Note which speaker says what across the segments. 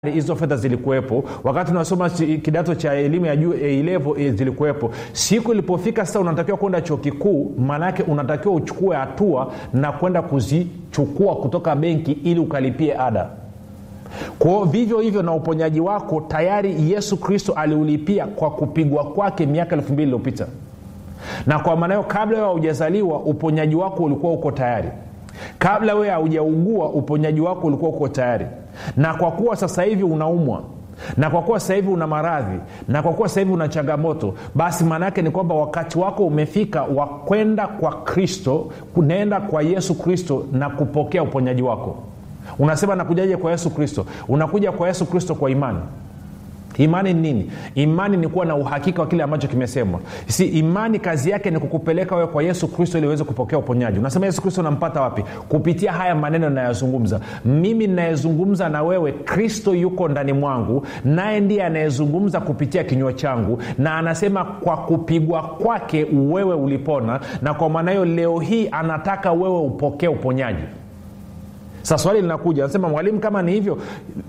Speaker 1: hizo fedha zilikuwepo wakati unasoma kidato cha elimu ya juu level e, zilikuwepo siku ilipofika sasa unatakiwa kwenda chuo kikuu maanaake unatakiwa uchukue hatua na kwenda kuzichukua kutoka benki ili ukalipie ada kwao vivyo hivyo na uponyaji wako tayari yesu kristo aliulipia kwa kupigwa kwake miaka elfu mbili iliyopita na kwa maana hiyo kabla wewe haujazaliwa uponyaji wako ulikuwa uko tayari kabla wewe haujaugua uponyaji wako ulikuwa uko tayari na kwa kuwa sasa hivi unaumwa na kwa kuwa sasa hivi una maradhi na kwa kuwa sasa hivi una changamoto basi maana yake ni kwamba wakati wako umefika wa kwenda kwa kristo kunaenda kwa yesu kristo na kupokea uponyaji wako unasema nakujaje kwa yesu kristo unakuja kwa yesu kristo kwa imani imani ni nini imani ni kuwa na uhakika wa kile ambacho kimesemwa si imani kazi yake ni kukupeleka wewe kwa yesu kristo ili uweze kupokea uponyaji unasema yesu kristo unampata wapi kupitia haya maneno nayazungumza mimi ninayezungumza na wewe kristo yuko ndani mwangu naye ndiye anayezungumza kupitia kinywa changu na anasema kwa kupigwa kwake wewe ulipona na kwa maana hiyo leo hii anataka wewe upokee uponyaji sa swali linakuja anasema mwalimu kama ni hivyo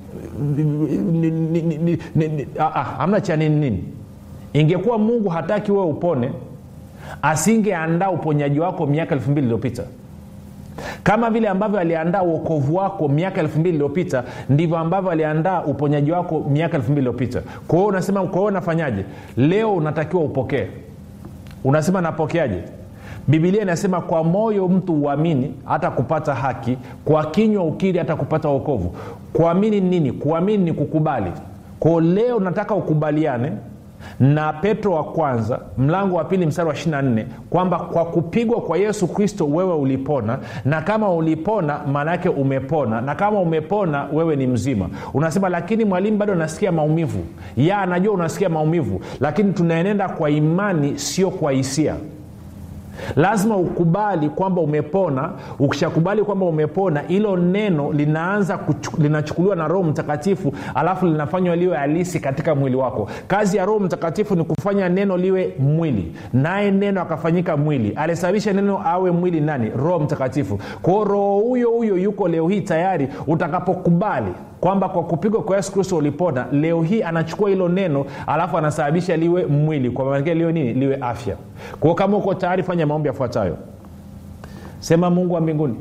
Speaker 1: hamna cha nini nini ingekuwa mungu hataki wewe upone asingeandaa uponyaji wako miaka elfu mbili iliyopita kama vile ambavyo aliandaa uokovu wako miaka elfu mbili iliyopita ndivyo ambavyo aliandaa uponyaji wako miaka elfu mbili iliyopita kwa hiyo unasema kwa hiyo unafanyaje leo unatakiwa upokee unasema napokeaje bibilia inasema kwa moyo mtu uamini hata kupata haki kwa kinywa ukiri hata kupata uokovu kuamini nini kuamini ni kukubali kwao leo nataka ukubaliane na petro wa kwanza mlango wa pili mstari wa 24 kwamba kwa kupigwa kwa yesu kristo wewe ulipona na kama ulipona maanaake umepona na kama umepona wewe ni mzima unasema lakini mwalimu bado nasikia maumivu ya anajua unasikia maumivu lakini tunaenenda kwa imani sio kwa hisia lazima ukubali kwamba umepona ukishakubali kwamba umepona hilo neno linaanza kuchu, linachukuliwa na roho mtakatifu alafu linafanywa liwe halisi katika mwili wako kazi ya roho mtakatifu ni kufanya neno liwe mwili naye neno akafanyika mwili alisababisha neno awe mwili nani roho mtakatifu kwao roho huyo huyo yuko leo hii tayari utakapokubali kwamba kwa kupigwa kwa yesu kristo ulipona leo hii anachukua hilo neno alafu anasababisha liwe mwili kwa maana liwe nini liwe afya kwao kama uko tayari fanya maombi yafuatayo sema mungu wa mbinguni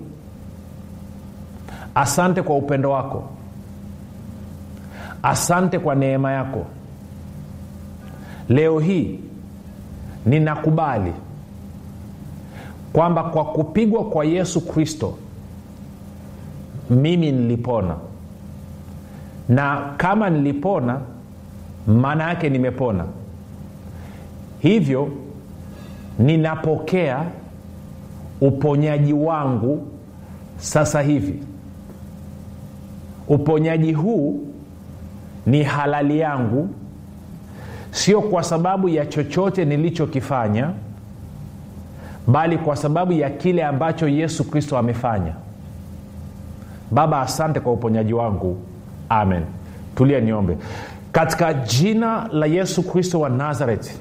Speaker 1: asante kwa upendo wako asante kwa neema yako leo hii ninakubali kwamba kwa kupigwa kwa yesu kristo mimi nilipona na kama nilipona maana yake nimepona hivyo ninapokea uponyaji wangu sasa hivi uponyaji huu ni halali yangu sio kwa sababu ya chochote nilichokifanya bali kwa sababu ya kile ambacho yesu kristo amefanya baba asante kwa uponyaji wangu amen tulia niombe katika jina la yesu kristo wa nazareti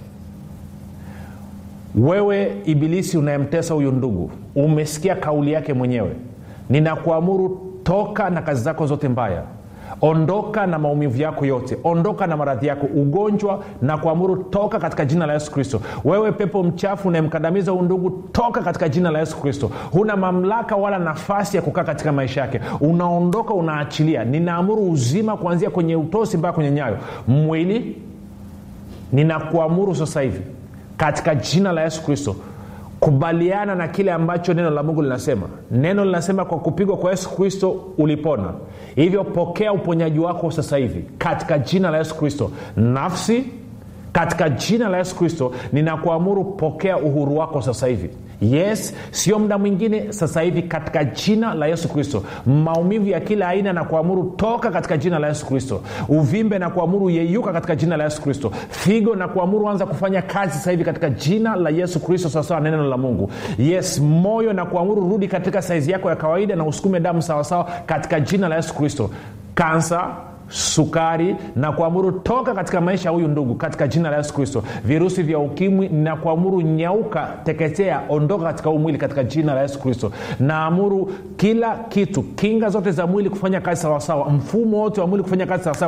Speaker 1: wewe ibilisi unayemtesa huyu ndugu umesikia kauli yake mwenyewe ninakuamuru toka na kazi zako zote mbaya ondoka na maumivu yako yote ondoka na maradhi yako ugonjwa na kuamuru toka katika jina la yesu kristo wewe pepo mchafu unayemkandamiza undugu toka katika jina la yesu kristo huna mamlaka wala nafasi ya kukaa katika maisha yake unaondoka unaachilia ninaamuru uzima kuanzia kwenye utosi mpaka kwenye nyayo mwili ninakuamuru sasa hivi katika jina la yesu kristo kubaliana na kile ambacho neno la mungu linasema neno linasema kwa kupigwa kwa yesu kristo ulipona hivyo pokea uponyaji wako sasa hivi katika jina la yesu kristo nafsi katika jina la yesu kristo ninakuamuru pokea uhuru wako sasa hivi yes sio muda mwingine sasa hivi katika jina la yesu kristo maumivu ya kila aina na kuamuru toka katika jina la yesu kristo uvimbe na kuamuru yeyuka katika jina la yesu kristo figo na kuamuru anza kufanya kazi sasa hivi katika jina la yesu kristo sawasawa neno la mungu yes moyo na kuamuru rudi katika saizi yako ya kawaida na usukume damu sawasawa katika jina la yesu kristo kansa sukari na kuamuru toka katika maisha ya huyu ndugu katika jina la yesu kristo virusi vya ukimwi na kuamuru nyauka teketea ondoka katika huu mwili katika jina la yesu kristo naamuru kila kitu kinga zote za mwili kufanya kazi sawasawa mfumo wote wa mwili kufanya kazi sawasawa